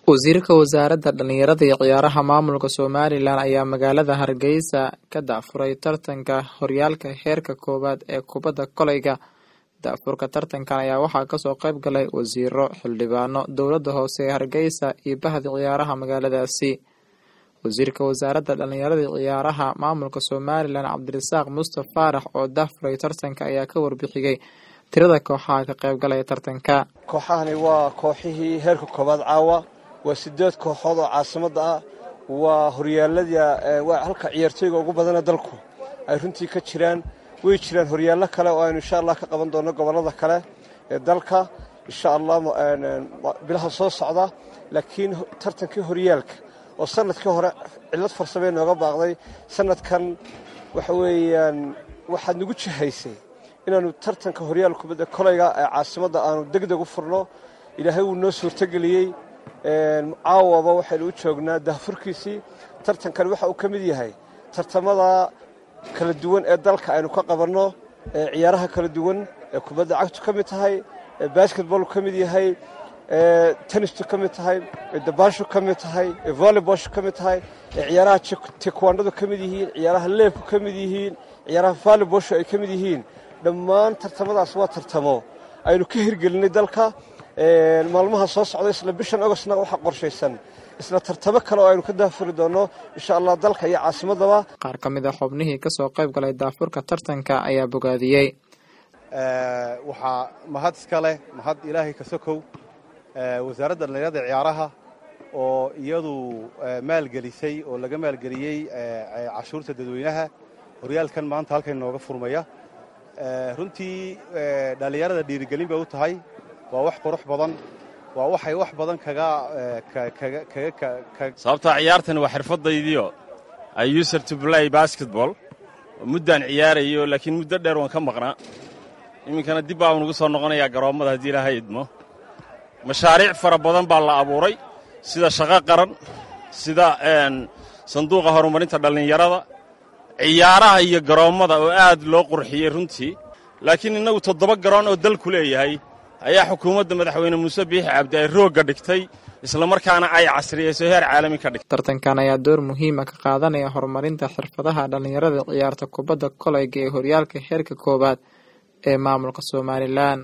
wasiirka wasaaradda dhallinyarada iyo ciyaaraha maamulka somalilan ayaa magaalada hargeysa ka daafuray tartanka horyaalka heerka koowaad ee kubadda koleyga daafurka tartankan ayaa waxaa kasoo qayb galay wasiiro xildhibaano dowladda hoose ee hargeysa iyo bahda ciyaaraha magaaladaasi wasiirka wasaaradda dhallinyarada iyo ciyaaraha maamulka somalilan cabdirasaaq mustafa faarax oo daafuray tartanka ayaa ka warbixiyey tirada kooxaha ka qaybgalaya tartanka kooxahani waa kooxihii heerka koowaad caawa waa sideed kooxood oo caasimadda ah waa horyaaladii waa halka ciyaartooyga ugu badana dalku ay runtii ka jiraan way jiraan horyaallo kale oo aynu insha allah ka qaban doonno gobollada kale ee dalka insha allah bilaha soo socda laakiin tartankii horyaalka oo sanadkii hore cillad farsamee nooga baaqday sanadkan waxa weeyaan waxaad nagu jihaysay inaannu tartanka horyaal kubadda kolayga ee caasimadda aanu deg deg u furno ilaahay wuu noo suurtogeliyey caawaba waxaynu u joognaa daafurkiisii tartankan waxa uu ka mid yahay tartamada kala duwan ee dalka aynu ka qabanno ee ciyaaraha kala duwan ee kubadda cagtu ka mid tahay ee basketbolku ka mid yahay ee tenistu ka mid tahay ee dabaashu ka mid tahay ee volleyboshu ka mid tahay ee ciyaaraha tekwaandadu ka mid yihiin ciyaaraha leebku ka mid yihiin ciyaaraha volleyboshu ay ka mid yihiin dhammaan tartamadaas waa tartamo aynu ka hirgelinay dalka maalmaha soo socda isla bishan agostna waxaa qorshaysan isla tartamo kale oo aynu ka daafuri doonno insha allah dalka iyo caasimadaba qaar ka mid a xubnihii kasoo qayb galay daafurka tartanka ayaa bogaadiyey waxaa mahad iska leh mahad ilaahay ka sokow wasaaradda dhallinyarada ciyaaraha oo iyadu maalgelisay oo laga maalgeliyey cashuurta dadweynaha horyaalkan maanta halkan nooga furmaya runtii dhallinyarada dhiirigelin bay u tahay waa wax qurux badan waa waxay wax badan kaga sababtaa ciyaartan waa xirfadaydiio i user to play basketball muddaan ciyaarayo laakiin muddo dheer waan ka maqnaa iminkana dib baa nugu soo noqonayaa garoommada haddii ilaahay idmo mashaariic fara badan baa la abuuray sida shaqo qaran sida sanduuqa horumarinta dhallinyarada ciyaaraha iyo garoommada oo aad loo qurxiyey runtii laakiin innagu toddoba garoon oo dalku leeyahay ayaa xukuumadda madaxweyne muuse biixi cabdi ay roogga dhigtay islamarkaana ay casriyeyso heer caalami ka dhigtay tartankan ayaa door muhiima ka qaadanaya horumarinta xirfadaha dhallinyarada ciyaarta kubadda koleyga ee horyaalka heerka koowaad ee maamulka somalilan